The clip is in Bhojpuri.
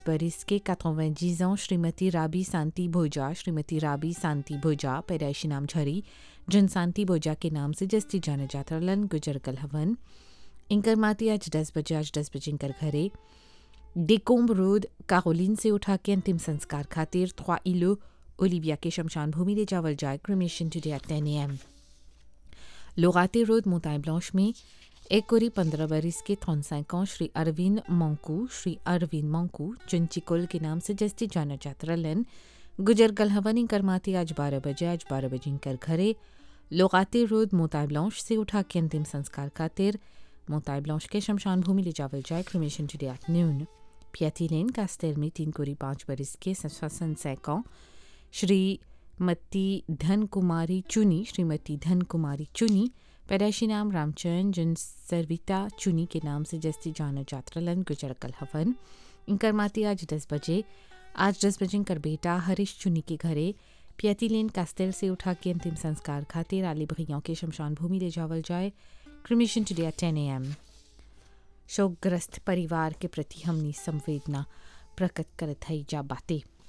बरिस के 90 ans श्रीमती राबी शांति भोजा श्रीमती राबी शांति भोजा पैदाइशी नाम झरी जन शांति भोजा के नाम से जस्ती जाने जात रहलन गुजर कल हवन इनकर माती आज दस बजे आज दस बजे इनकर घरे डेकोम्ब रोड कारोलिन से उठा के अंतिम संस्कार खातिर थ्वा इलो ओलिविया के शमशान भूमि ले जावल जाए cremation today at ten M लोगाते रोड मोताई ब्लांच में एक कोरी पंद्रह बरिस के थौनसाइक श्री अरविंद मंकू श्री अरविंद मंकू चुनचिकोल के नाम से जस्ती जाना जात रहलन गुजर कल हवन इनकर माती आज बारह बजे आज बारह बजे इनकर घरे लोगाते रोड मोताई ब्लांच से उठा के अंतिम संस्कार खातिर मोताई ब्लांच के शमशान भूमि ले जावल जाए cremation today at noon पियाती lane castle में तीन कोरी पाँच बरिस के ससन सैकों श्रीमती धन कुमारी चुनी श्रीमती धन कुमारी चुनी पैदाइशी नाम रामचंद जिन सरविता चुनी के नाम से जस्ती जाना जात्रलन गुजर कल हवन इनकर माती आज दस बजे आज दस बजे इनकर बेटा हरीश चुनी के घरे पियती लेन कास्तेल से उठा के अंतिम संस्कार खातिर आली भैयाओं के शमशान भूमि ले जावल जाए क्रिमिशन टुडे एट टेन ए एम शोकग्रस्त परिवार के प्रति हमनी संवेदना प्रकट करत है जा बातें